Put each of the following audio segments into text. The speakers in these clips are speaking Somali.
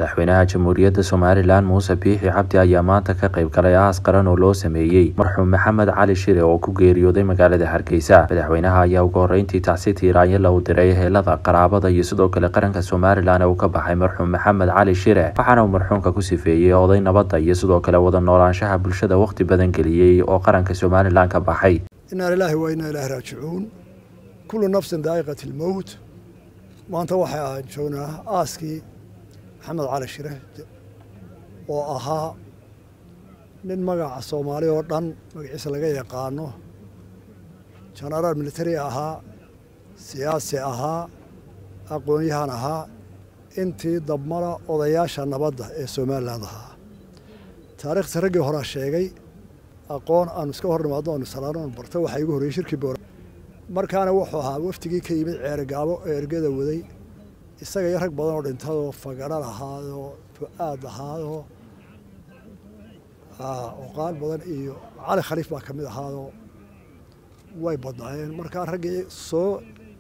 madaxweynaha jamhuuriyadda somalilan muuse biixi cabdi ayaa maanta ka qayb galay aas qaran oo loo sameeyey marxuum maxamed cali shire oo ku geeriyooday magaalada hargeysa madaxweynaha ayaa ugu horreyntii tacsi tiiraanyala u diray heelada qaraabada iyo sidoo kale qaranka somalilan ee uu ka baxay marxuum maxamed cali shire waxaana uu marxuumka ku sifeeyey oday nabadda iyo sidoo kale wada noolaanshaha bulshada wakhti badan geliyey oo qaranka somalilan ka baxay inaa lilaahi wa inaa ilaahi raajicuun kullu nafsin daa'iqat ilmowt maanta waxay ahaan joognaa aaskii maxamed cali shire oo ahaa nin magaca soomaali oo dhan magaciisa laga yaqaano jenaraal militari ahaa siyaasi ahaa aqoon-yahan ahaa intii dabmara odayaasha nabadda ee somalilan ahaa taariikhta raggii horaa sheegay aqoon aanu iska hor nimaadno aanu salaano barta waxaa igu horreeyey shirkii boora markaana wuxuu ahaa wafdigii ka yimid ceerigaabo ee ergada waday isaga iyo rag badan oo dhintadoo fagara lahaadoo fu-aad lahaadoo oqaal badan iyo cali khaliif baa ka mid ahaadoo way badnaayeen markaa raggii soo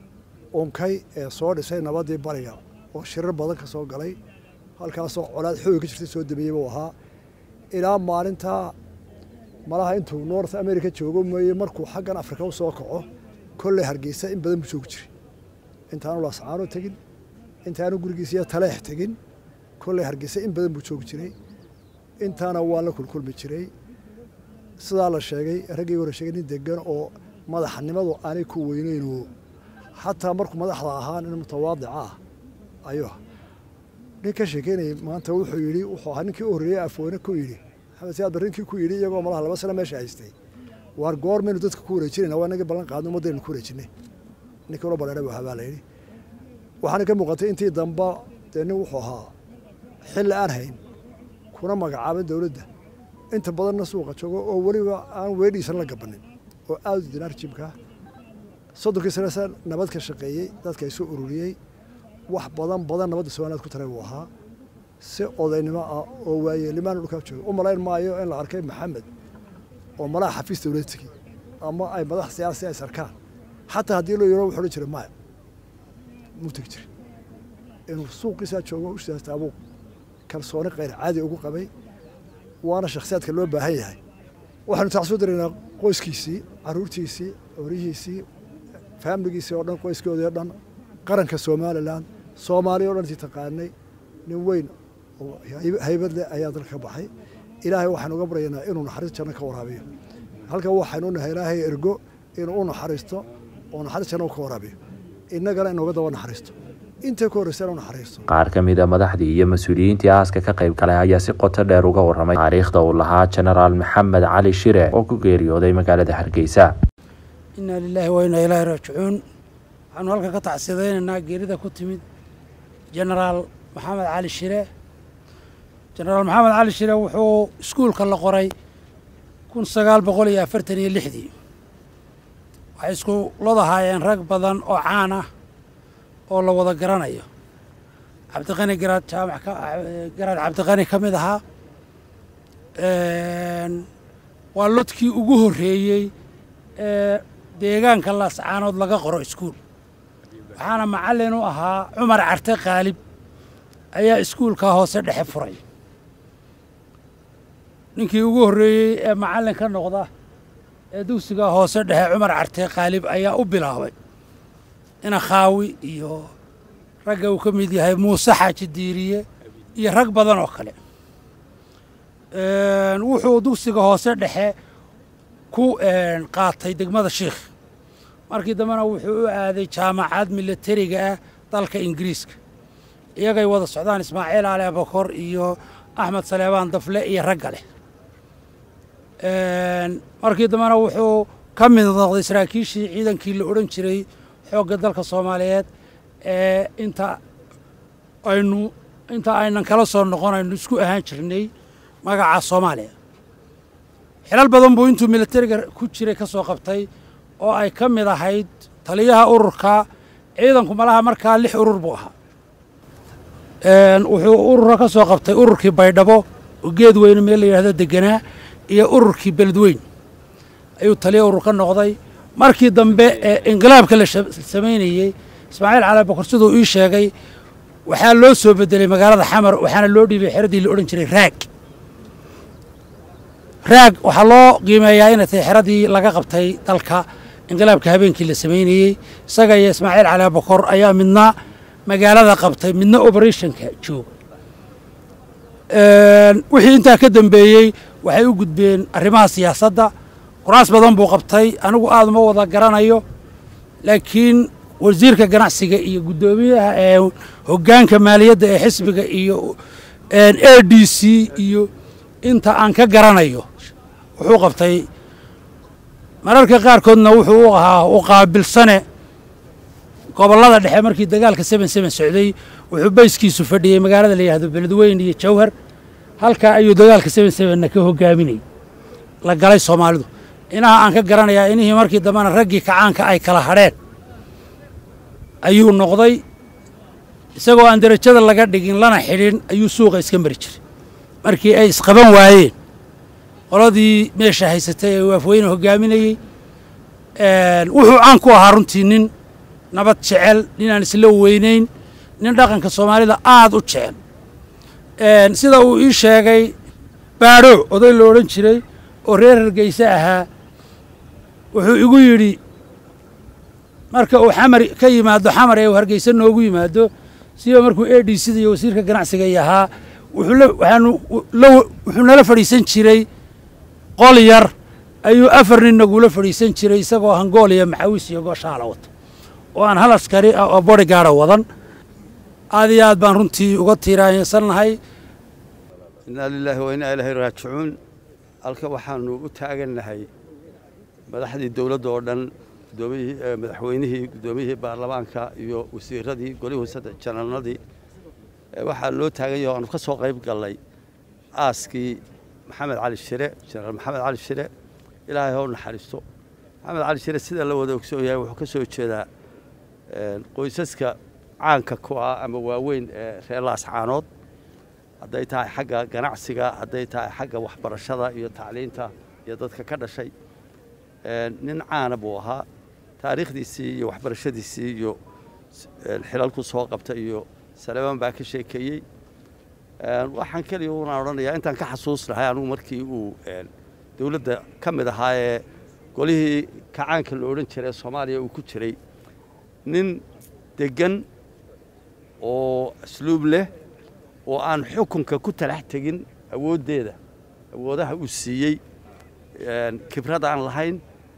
unkay ee soo dhisay nabaddii bariga oo shirar badan ka soo galay halkaasoo colaad xoogi ka jirtay soo damiyey buu ahaa ilaa maalintaa malaha intuu north america joogo mooye markuu xaggan afrika u soo kaco kolley hargeysa in badan buu joogi jiray intaanu laascaano tegin intaanu gurigiisiyo taleex tegin kolley hargeysa in badan buu joogi jiray intaana waa la kulkulmi jiray sidaa la sheegay raggii hore sheegay nin degan oo madaxnimadu aanay ku weyneynoo xataa markuu madaxda ahaa nin mutawaadica ah ayuu nin ka sheekeynayay maanta wuxuu yidhi wuxuu ahaa ninkii u horreeyey afweyne ku yidhi maxamed siyaad barre ninkii ku yidhi iyagoo malaha laba sano meesha haystay waar goormaynu dadka ku wareejinayna waa inagii ballan qaadno ummaddaynu ku wareejinay ninkii ula badheera buu habaa la yidhi waxaana ka muuqatay intii damba dee nin wuxuu ahaa xilli aan hayn kuna magacaabin dowladda inta badanna suuqa joogo oo weliba aan weedhiisan la gabanin oo aada u dinaar jimka soddonkii sanasa nabad ka shaqeeyey dadka isu ururiyey wax badan badan nabadda somaliland ku taray buu ahaa si odaynimo ah oo waayeelimaana dhulkaa jooga u malayn maayo in la arkay maxamed oo malaha xafiis dowlad tegey ama ay madax siyaasi ay sarkaan xataa haddii loo yaro wuxuu odhan jiray maya muu tegi jirin inuu suuqiisaa joogo ushaasta abuu kalsooni kayr caadi ugu qabay waana shakhsiyaadka loo baahan yahay waxaanu tacsoo daraynaa qoyskiisii caruurtiisii orihiisii faamiligiisii oo dhan qoyskoodii o dhan qaranka somalilan soomaaliya o dhan intii taqaanay nin weyn oo haybad leh ayaa dalka ka baxay ilaahay waxaanu uga baryaynaa inuu naxariis janno ka waraabiyo halkan waxaynu nahay ilaahay ergo inuu u naxariisto oo naxariis janno ka waraabiyo innagana inooga daba naxariisto intay ku horreysaan u naxariisto qaar ka mid a madaxdii iyo mas-uuliyiintii aaska ka qayb galay ayaa si qoto dheer uga warramay taariikhda uu lahaa jenaraal maxamed cali shire oo ku geeriyooday magaalada hargeysa inaa lilaahi wa inaa ilaahi raajicuun waxaanu halkan ka tacsidaynaynaa geerida ku timid jenaraal maxamed cali shire jenaraal maxamed cali shire wuxuu iskuulka la qoray kun sagaal boqol iyo afartan iyo lixdii waxay isku ladahaayeen rag badan oo caan ah oo la wada garanayo cabdiqani garaad jaamac garaad cabdiqani ka mid ahaa waa lodkii ugu horreeyey ee deegaanka laascaanood laga qoro iskuul waxaana macallin u ahaa cumar carte khaalib ayaa iskuulkaa hoose dhexe furay ninkii ugu horreeyey ee macallin ka noqda ee dugsigaa hoose dhexe cumar carte khaalib ayaa u bilaabay inakhaawi iyo ragga uu ka mid yahay muuse xaaji diiriye iyo rag badan oo kale wuxuu dugsiga hoose dhexe ku qaatay degmada shiikh markii dambena wuxuu u aaday jaamacad milatariga ah dalka ingiriiska iyagay wada socdaan ismaaciil ali abakor iyo axmed saleebaan dafle iyo ragga leh markii dambena wuxuu ka mid noqday saraakiishii ciidankii la odhan jiray xoogga dalka soomaaliyeed ee inta aynu inta aynan kala soo noqon aynu isku ahaan jirnay magaca soomaaliya xilal badan buu intuu milatariga ku jiray ka soo qabtay oo ay ka mid ahayd taliyaha ururka ciidanku malaha markaa lix urur buu ahaa wuxuu urura ka soo qabtay ururkii baydhabo oo geed weyne meel la yidhahdo deganaa iyo ururkii beledweyn ayuu taliya urur ka noqday markii dambe ee inqilaabka la samaynayey ismaaciil cali bakor siduu ii sheegay waxaa loo soo bedelay magaalada xamar waxaana loo dhiibay xeradii la odhan jiray raag raag waxaa loo qiimeeyaa inay tahay xeradii laga qabtay dalka inqilaabka habeenkii la samaynayey isaga iyo ismaaciil cali abakor ayaa midna magaalada qabtay midna operationka jooga wixii intaa ka dambeeyey waxay u gudbeen arrimaha siyaasadda kuraas badan buu qabtay anigu aad uma wada garanayo laakiin wasiirka ganacsiga iyo guddoomiyaha ee hoggaanka maaliyadda ee xisbiga iyo a d c iyo inta aan ka garanayo wuxuu qabtay mararka qaarkoodna wuxuu u ahaa u qaabilsane gobollada dhexe markii dagaalka seben seben socday wuxuu bayskiisu fadhiyey magaalada la yidhahdo beledweyne iyo jawhar halkaa ayuu dagaalka seben sebenna ka hogaaminayay la galay soomaalidu inaha aan ka garanayaa inihii markii dambena raggii kacaanka ay kala hadheen ayuu noqday isagoo aan derajada laga dhigin lana xidhin ayuu suuqa iska mari jiray markii ay isqaban waayeen qoladii meesha haysatay ee waafweyne hogaaminayey wuxuu caan ku ahaa runtii nin nabad jecel ninaan isla weynayn nin dhaqanka soomaalida aad u jecel sida uu ii sheegay baadho oday la odhan jiray oo reer hargeyse ahaa wuxuu igu yidhi marka uu xamar ka yimaado xamar ee uu hargeyse noogu yimaado siba markuu a d cda iyo wasiirka ganacsiga i ahaa wuxuu nala fadhiisan jiray qol yar ayuu afar nin nagula fadhiisan jiray isagoo hangool iyo maxawis iyo gooshaala wato oo aan hal askari ah oo bodygaarda wadan aad iyo aad baan runtii uga tiiraansannahay innaa lilaahi wa innaa ilaahi raajicuun halka waxaanu u taagannahay madaxdii dowladda oo dhan gudoomiyihii madaxweynihii guddoomiyihii baarlamaanka iyo wasiiradii golihii saddex janalnadii waxaa loo taagan yahay aanu ka soo qayb gallay aaskii maxamed cali shire jenaraal maxamed cali shire ilaahay ha u naxariisto maxamed cali shire sida la wada ogsoon yahay wuxuu ka soo jeedaa qoysaska caanka ku ah ama waaweyn ee reer laascaanood hadday tahay xagga ganacsiga hadday tahay xagga waxbarashada iyo tacliinta iyo dadka ka dhashay nin caana buu ahaa taariikhdiisii iyo waxbarashadiisii iyo xilalku soo qabta iyo saleebaan baa ka sheekeeyey waxaan keliya unaan odhanayaa intaan ka xasuusnahay anugu markii uu dowladda ka mid ahaa ee golihii kacaanka la odhan jiray soomaaliya uu ku jiray nin deggan oo asluub leh oo aan xukunka ku talax tegin awooddeeda awoodaha uu siiyey kibrad aan lahayn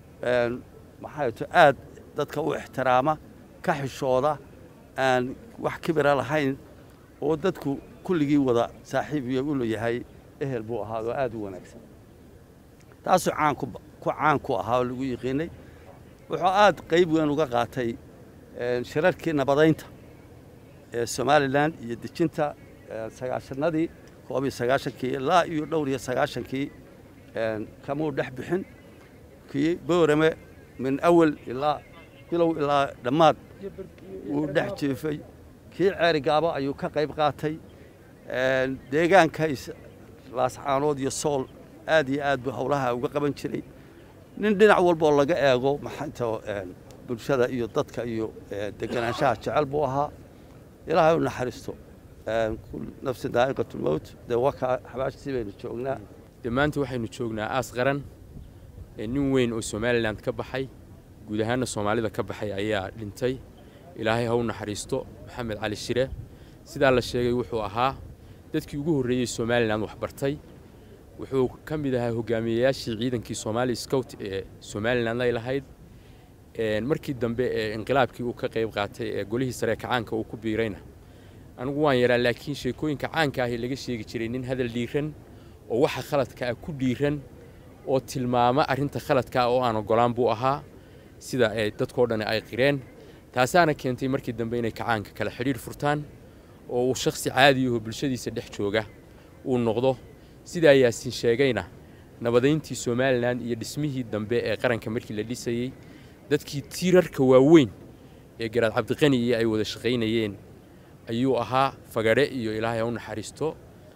maxaa to aad dadka u ixtiraama ka xishooda aan wax kibira lahayn oo dadku kulligii wada saaxiib iyo ulu yahay ehel buu ahaa oo aad u wanaagsan taasuu caan ku caan ku ahaa oo lagu yiqiinay wuxuu aad qayb weyn uga qaatay shirarkii nabadaynta ee somalilan iyo dejinta sagaashanadii koob iyo sagaashankii ilaa iyo dhowr iyo sagaashankii kamuu dhex bixin kii boorame min awal ilaa bilow ilaa dhammaad wuu dhex jiifay kii ceerigaabo ayuu ka qayb qaatay deegaanka laascaanood iyo sool aad iyo aad buu howlaha uga qaban jiray nin dhinac walboo laga eego maxaynta bulshada iyo dadka iyo deganaanshaha jecel buu ahaa ilaahay u naxariisto nafsi daa'iqatulmowt dee wakaa xabaashtii baynu joognaa dee maanta waxaynu joognaa aas qaran nin weyn oo somalilan ka baxay guud ahaanna soomaalida ka baxay ayaa dhintay ilaahay ha u naxariisto maxamed cali shire sidaa la sheegay wuxuu ahaa dadkii ugu horreeyey somalilan waxbartay wuxuu ka mid ahaa hogaamiyeyaashii ciidankii somaali scout ee somalilan ay lahayd markii dambe ee inqilaabkii uu ka qayb qaatay ee golihii sare kacaanka uu ku biirayna anigu waan yaraa laakiin sheekooyinka caanka ahi laga sheegi jiray nin hadal dhiiran oo waxa khaladka ah ku dhiiran oo tilmaama arrinta khaladka ah oo aan ogolaan buu ahaa sida dadkoo dhan ay qireen taasaana keentay markii dambe inay kacaanka kala xidhiidh furtaan oo uu shakhsi caadiyaho bulshadiisa dhex jooga uu noqdo sidaa yaasiin sheegayna nabadayntii somalilan iyo dhismihii dambe ee qaranka markii la dhisayey dadkii tiirarka waaweyn ee garaad cabdiqani iyo ay wada shaqaynayeen ayuu ahaa fagadhe iyo ilaahay ha u naxariisto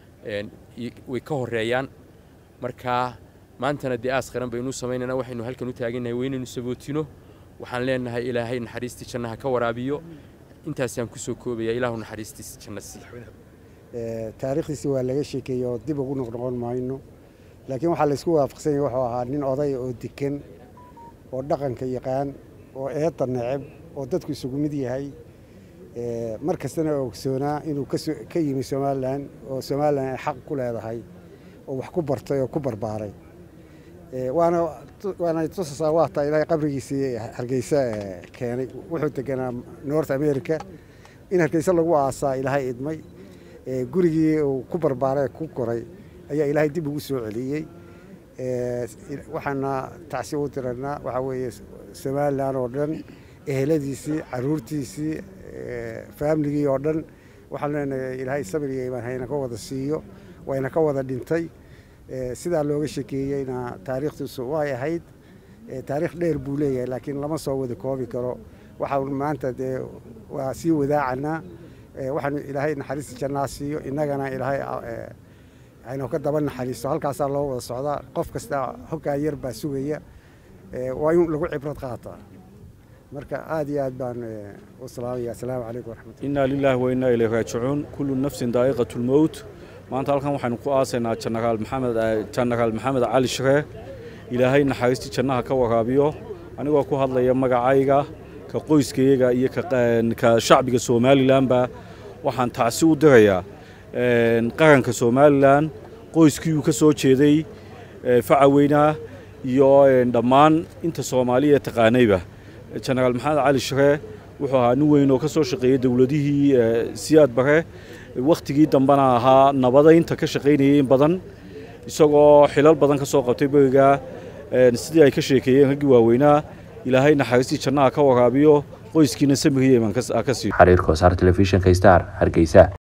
way ka horreeyaan markaa maantana dee aas qaran baynuu samaynana waxaynu halkan u taagannahay weynaynu sabootino waxaan leenahay ilaahay naxariistii jannaha ka waraabiyo intaasaan kusoo koobaya ilaahu naxariistiisa janna sii taariikhdiisi waa laga sheekeeyey oo dib ugu noqnoqon mayno laakiin waxaa laysku waafaqsan yahay wuxuu ahaa nin oday oo degan oo dhaqanka yaqaan oo eedda neceb oo dadku isugu mid yahay mar kastana ogsoonaa inuu ka yimi somalilan oo somalilan ay xaq ku leedahay oo wax ku bartay oo ku barbaaray waana waana tusasaa waataa ilaahay qabrigiisii hargeysa keenay wuxuu deganaa north america in hargeysa lagu aasaa ilaahay idmay gurigii uu ku barbaaray ku koray ayaa ilaahay dib ugu soo celiyey waxaana tacsi u diranaa waxaa weeye somalilan oo dhan eheladiisii caruurtiisii faamligii oo dhan waxaan leenahay ilaahay sabriga imaan hayna ka wada siiyo wayna ka wada dhintay sidaa looga shekeeyeyna taariikhdiisu way ahayd taariikh dheer buu leeyahay laakiin lama soo wada koobi karo waxaan maanta dee waa sii wadaacanaa waxaan ilaahay naxariista jannaa siiyo innagana ilaahay aynu ka daba naxariisto halkaasaa loo wada socdaa qof kasta hoggaa yar baa sugaya waa in lagu cibrad qaataa marka aad iyo aad baan u salaamaya assalaamu calaykum waraxmatullah innaa lilaahi wa innaa ilayhi raajicuun kullu nafsin daa'iqatu lmowt maanta halkan waxaynu ku aasaynaa jenaraal maxamed jenaraal maxamed cali shire ilaahay naxariistii jannaha ka waraabiyo anigoo ku hadlaya magacayga ka qoyskayaga iyo ka shacbiga somalilanba waxaan tacsi u dirayaa qaranka somalilan qoyskii uu ka soo jeeday facaweynaa iyo dhammaan inta soomaaliya taqaanayba jenaraal maxamed cali shire wuxuu ahaa nin weyn oo ka soo shaqeeyey dowladihii siyaad bare wakhtigii dambena ahaa nabadaynta ka shaqaynayay in badan isagoo xilal badan ka soo qabtay beriga sidii ay ka sheekeeyeen raggii waaweynaa ilaahay naxariistii jannaha ka waraabiyo qoyskiina samiriya imaan ka siiyo xariirka wasaar telefishinka star hargeysa